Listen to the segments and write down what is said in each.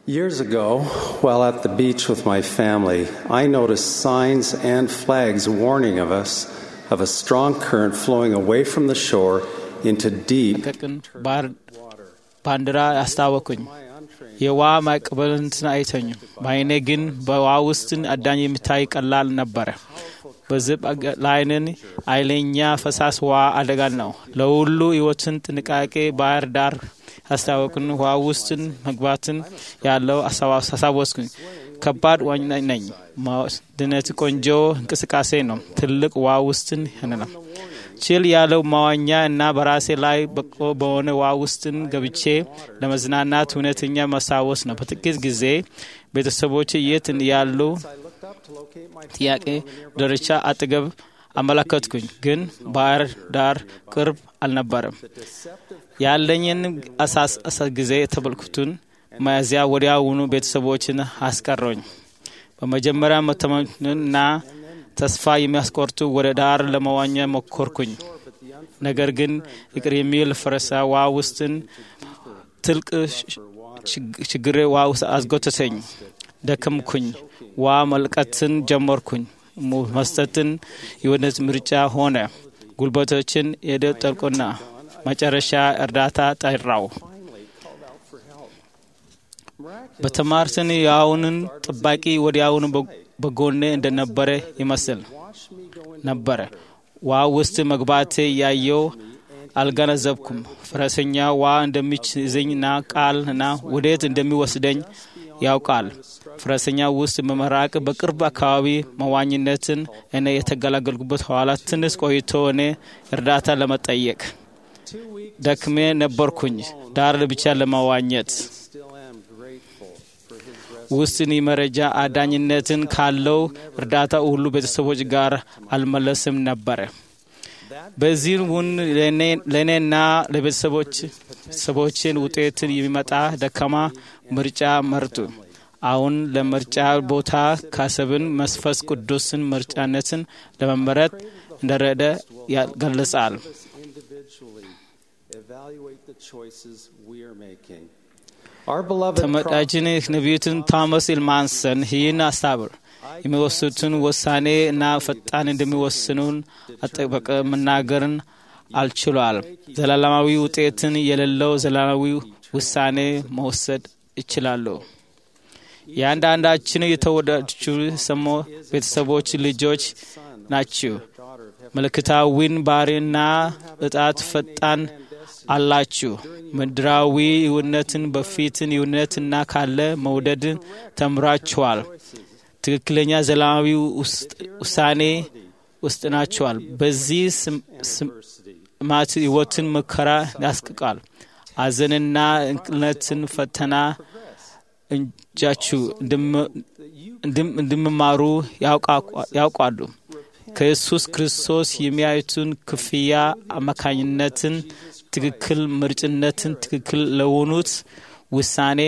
Years ago, while at the beach with my family, I noticed signs and flags warning of us of a strong current flowing away from the shore into deep ቀቅን ባንዲራ አስታወኩኝ። የውሃ ማዕበልን አይተኙም። በአይኔ ግን በውሃ ውስጥን አዳኝ የሚታይ ቀላል ነበረ። በዝብ ላይንን ኃይለኛ ፈሳሽ ውሃ አደጋ ነው። ለሁሉ ሕይወትን ጥንቃቄ ባህር ዳር አስታወቅን። ውሃ ውስጥን መግባትን ያለው አሳወስኩኝ። ከባድ ዋኝ ነኝ። ድነት ቆንጆ እንቅስቃሴ ነው። ትልቅ ውሃ ውስጥን ያንነው ችል ያለው መዋኛ እና በራሴ ላይ በቆ በሆነ ውሃ ውስጥን ገብቼ ለመዝናናት እውነተኛ ማስታወስ ነው። በጥቂት ጊዜ ቤተሰቦች የት ያሉ ጥያቄ ደረቻ አጠገብ አመለከትኩኝ፣ ግን ባህር ዳር ቅርብ አልነበረም። ያለኝን አሳስ ጊዜ የተበልኩትን መያዝያ ወዲያውኑ ቤተሰቦችን አስቀረኝ። በመጀመሪያ መተማመንና ተስፋ የሚያስቆርጡ ወደ ዳር ለመዋኛ ሞከርኩኝ። ነገር ግን ይቅር የሚል ፈረሳ ውሃ ውስጥን ትልቅ ችግሬ ውሃ ውስጥ አስጎተተኝ። ደከምኩኝ። ውሃ መልቀትን ጀመርኩኝ። መስጠትን የወነት ምርጫ ሆነ። ጉልበቶችን የደጠልቁና መጨረሻ እርዳታ ጠራው። በተማርትን የአሁንን ጠባቂ ወዲያውኑ በጎኔ እንደነበረ ይመስል ነበረ። ውሃ ውስጥ መግባቴ ያየው አልገነዘብኩም። ፈረሰኛ ውሃ እንደሚይዘኝና ቃል እና ወዴት እንደሚወስደኝ ያውቃል። ፈረሰኛ ውስጥ መመራቅ በቅርብ አካባቢ መዋኝነትን እኔ የተገላገልኩበት ኋላ ትንሽ ቆይቶ እኔ እርዳታ ለመጠየቅ ደክሜ ነበርኩኝ ዳር ብቻ ለመዋኘት ውስን መረጃ አዳኝነትን ካለው እርዳታ ሁሉ ቤተሰቦች ጋር አልመለስም ነበረ። በዚህ ውን ለእኔና ለቤተሰቦች ሰቦችን ውጤትን የሚመጣ ደካማ ምርጫ መርጡ። አሁን ለምርጫ ቦታ ካሰብን መንፈስ ቅዱስን ምርጫነትን ለመመረጥ እንደረደ ያገልጻል። ተመጣጅን ነቢዩትን ቶማስ ኢልማንሰን ይህን አስታብር የሚወስኑትን ውሳኔ እና ፈጣን እንደሚወስኑን አጠበቀ መናገርን አልችሏል። ዘላለማዊ ውጤትን የሌለው ዘላለማዊ ውሳኔ መወሰድ ይችላሉ። የአንዳንዳችን የተወዳጁ ሰሞ ቤተሰቦች ልጆች ናችሁ። ምልክታዊን ባህሪና እጣት ፈጣን አላችሁ። ምድራዊ እውነትን በፊትን እውነትና ካለ መውደድን ተምራችኋል። ትክክለኛ ዘላለማዊ ውሳኔ ውስጥ ናችኋል። በዚህ ስማት ሕይወትን መከራ ያስቅቃል። አዘንና እንቅልነትን ፈተና እንጃችሁ እንደምማሩ ያውቃሉ። ከኢየሱስ ክርስቶስ የሚያዩትን ክፍያ አማካኝነትን ትክክል ምርጭነትን ትክክል ለሆኑት ውሳኔ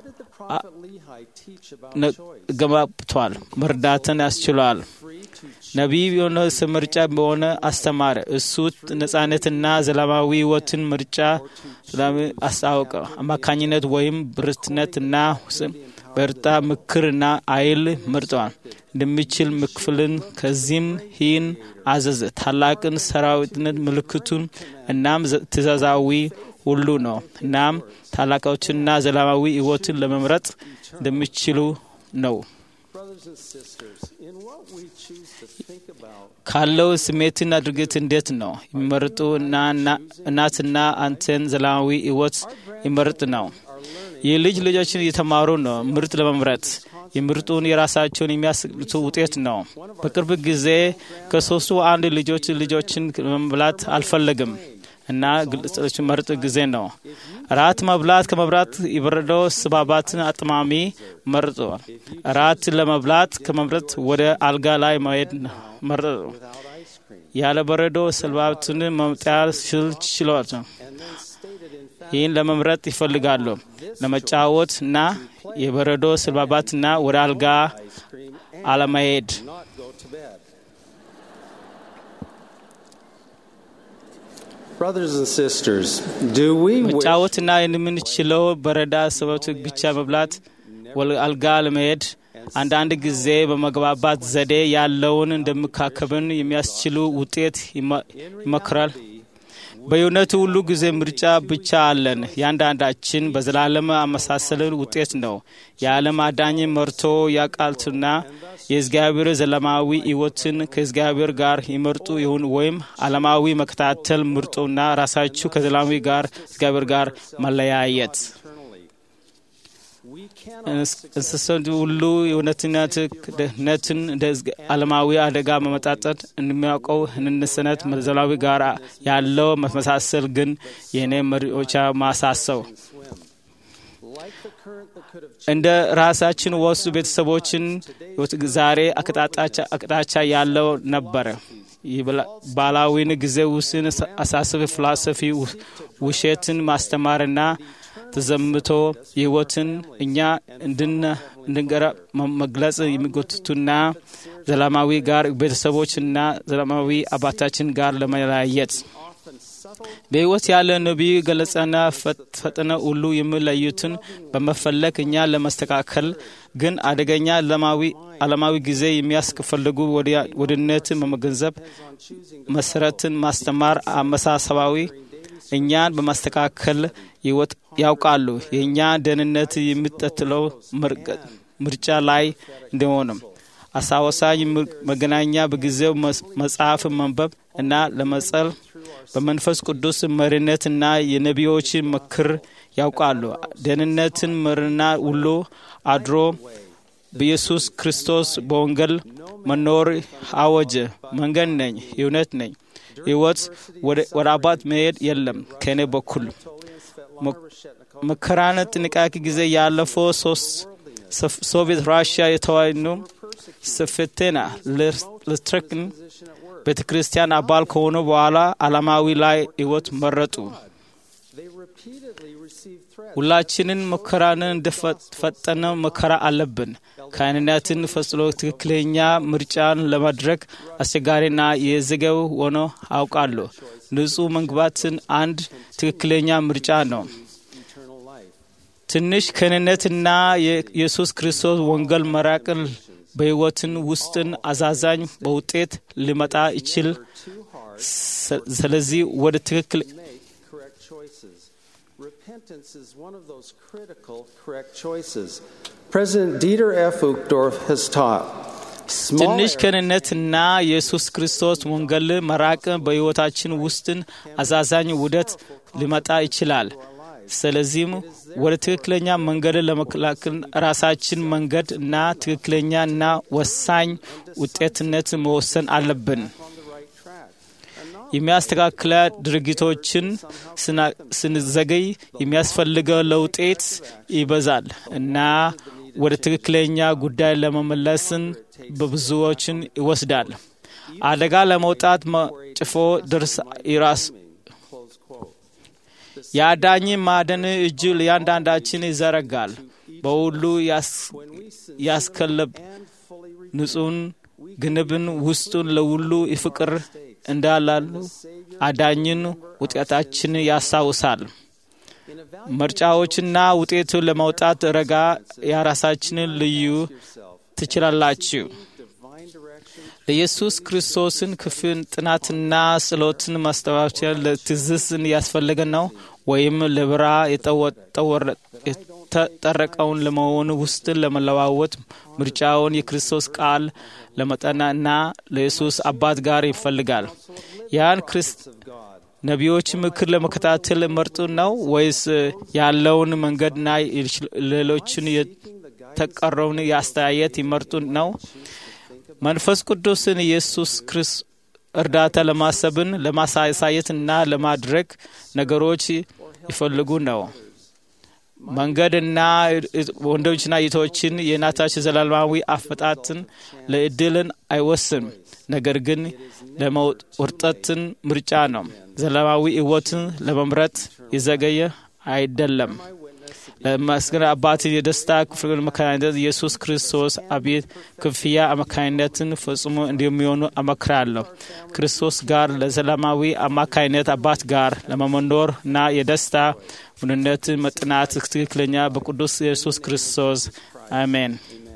ገባብቷል። መርዳትን ያስችሏል። ነቢይ የሆነ ምርጫ በሆነ አስተማረ። እሱ ነጻነትና ዘላለማዊ ሕይወትን ምርጫ አስታወቀ። አማካኝነት ወይም ብርትነትና በእርጣ ምክርና አይል መርጠዋል እንደሚችል ምክፍልን ከዚህም ይህን አዘዘ። ታላቅን ሰራዊትነት ምልክቱን እናም ትእዛዛዊ ሁሉ ነው። እናም ታላቆችና ዘላለማዊ ሕይወትን ለመምረጥ እንደሚችሉ ነው። ካለው ስሜትና ድርጊት እንዴት ነው የሚመርጡ እናትና አንተን ዘላለማዊ ሕይወት ይመርጥ ነው። የልጅ ልጆችን እየተማሩ ነው ምርጥ ለመምረጥ የምርጡን የራሳቸውን የሚያስልቱ ውጤት ነው። በቅርብ ጊዜ ከሶስቱ አንድ ልጆች ልጆችን መብላት አልፈለግም እና ግልጽ መርጥ ጊዜ ነው። ራት መብላት ከመብላት የበረደው ስባባትን አጥማሚ መርጧል። ራት ለመብላት ከመምረጥ ወደ አልጋ ላይ መሄድ መረጡ። ያለ በረዶ ስልባትን መምጣት ችሎት ይህን ለመምረጥ ይፈልጋሉ። ለመጫወት እና የበረዶ ስልባባትና ወደ አልጋ አለመሄድ Brothers and sisters, do we መጫወትና የምንችለው በረዳ ሰበት ብቻ መብላት ወደ አልጋ ለመሄድ አንዳንድ ጊዜ በመግባባት ዘዴ ያለውን እንደመካከብን የሚያስችሉ ውጤት ይመክራል። በእውነቱ ሁሉ ጊዜ ምርጫ ብቻ አለን። ያንዳንዳችን በዘላለም አመሳሰልን ውጤት ነው። የዓለም አዳኝ መርቶ ያቃልቱና የእግዚአብሔር ዘላለማዊ ሕይወትን ከእግዚአብሔር ጋር ይመርጡ ይሁን ወይም ዓለማዊ መከታተል ምርጡና ራሳችሁ ከዘላለማዊ ጋር እግዚአብሔር ጋር መለያየት እንስሳት ሁሉ የእውነትነት ደህንነትን እንደ ዓለማዊ አደጋ መመጣጠን እንደሚያውቀው ህንንስነት መዘላዊ ጋር ያለው መመሳሰል ግን የእኔ መሪዎቻ ማሳሰው እንደ ራሳችን ወሱ ቤተሰቦችን ዛሬ አቅጣጫ ያለው ነበረ። ባህላዊን ጊዜ ውስን አሳስብ ፍላሰፊ ውሸትን ማስተማርና ተዘምቶ ህይወትን እኛ እንድንገራ መግለጽ የሚጎትቱና ዘላለማዊ ጋር ቤተሰቦችና ዘላለማዊ አባታችን ጋር ለመለያየት በሕይወት ያለ ነቢይ ገለጸና ፈጥነ ሁሉ የሚለዩትን በመፈለግ እኛ ለመስተካከል ግን አደገኛ ዓለማዊ ጊዜ የሚያስፈልጉ ወድነትን በመገንዘብ መሰረትን ማስተማር አመሳሰባዊ እኛን በማስተካከል ህይወት ያውቃሉ። የእኛ ደህንነት የሚጠትለው ምርጫ ላይ እንደሆነም አሳወሳኝ መገናኛ በጊዜው መጽሐፍ መንበብ እና ለመጸል በመንፈስ ቅዱስ መሪነትና የነቢዮች ምክር ያውቃሉ። ደህንነትን መርና ሁሉ አድሮ በኢየሱስ ክርስቶስ በወንጌል መኖር አወጀ። መንገድ ነኝ፣ እውነት ነኝ፣ ሕይወት ወደ አባት መሄድ የለም ከእኔ በኩል መከራን ጥንቃቄ ጊዜ ያለፈው ሶቪየት ራሽያ የተዋኑ ስፍቴና ልትረክን ቤተ ክርስቲያን አባል ከሆኑ በኋላ ዓለማዊ ላይ ሕይወት መረጡ። ሁላችንን መከራንን እንደፈጠነ መከራ አለብን። ካህንነትን ፈጽሎ ትክክለኛ ምርጫን ለማድረግ አስቸጋሪና የዘገው ሆኖ አውቃለሁ። ንጹሕ መግባትን አንድ ትክክለኛ ምርጫ ነው። ትንሽ ክህንነትና የኢየሱስ ክርስቶስ ወንጌል መራቅን በሕይወትን ውስጥን አዛዛኝ በውጤት ሊመጣ ይችል። ስለዚህ ወደ ትክክል Repentance is one of those critical, correct choices. President Dieter F. Uchtdorf has taught. ትንሽ ክህንነትና የኢየሱስ ክርስቶስ ወንጌል መራቅ በሕይወታችን ውስጥን አዛዛኝ ውደት ሊመጣ ይችላል። ስለዚህም ወደ ትክክለኛ መንገድ ለመከላከል ራሳችን መንገድ እና ትክክለኛ እና ወሳኝ ውጤትነት መወሰን አለብን። የሚያስተካክለ ድርጊቶችን ስንዘገይ የሚያስፈልገው ለውጤት ይበዛል እና ወደ ትክክለኛ ጉዳይ ለመመለስን በብዙዎችን ይወስዳል። አደጋ ለመውጣት ጭፎ ድርስ ይራስ የአዳኝ ማደን እጁ ለእያንዳንዳችን ይዘረጋል። በሁሉ ያስከለብ ንጹሕን ግንብን ውስጡን ለሁሉ ይፍቅር እንዳላሉ አዳኝን ውጤታችን ያስታውሳል። ምርጫዎችና ውጤቱ ለመውጣት ረጋ የራሳችንን ልዩ ትችላላችሁ። ለኢየሱስ ክርስቶስን ክፍል ጥናትና ጸሎትን ማስተባበያ ለትዝስን ያስፈለገ ነው ወይም ለብራ የተጠረቀውን ለመሆን ውስጥን ለመለዋወጥ ምርጫውን የክርስቶስ ቃል ለመጠናና ለኢየሱስ አባት ጋር ይፈልጋል። ያን ክርስት ነቢዮች ምክር ለመከታተል መርጡ ነው ወይስ ያለውን መንገድና ሌሎችን የተቀረውን የአስተያየት ይመርጡ ነው? መንፈስ ቅዱስን ኢየሱስ ክርስቶስ እርዳታ ለማሰብን ለማሳየትና ለማድረግ ነገሮች ይፈልጉ ነው። መንገድና ወንዶችና እህቶችን የእናታችን ዘላለማዊ አፈጣትን ለእድልን አይወስም፣ ነገር ግን ለመውርጠትን ምርጫ ነው። ዘላለማዊ ሕይወትን ለመምረጥ የዘገየ አይደለም። ለመስገን አባት የደስታ ክፍል አማካኝነት ኢየሱስ ክርስቶስ አቤት ክፍያ አማካኝነትን ፈጽሞ እንደሚሆኑ አመክራለሁ። ክርስቶስ ጋር ለዘላለማዊ አማካኝነት አባት ጋር ለመመኖር እና የደስታ ውንነት መጥናት ትክክለኛ በቅዱስ ኢየሱስ ክርስቶስ አሜን።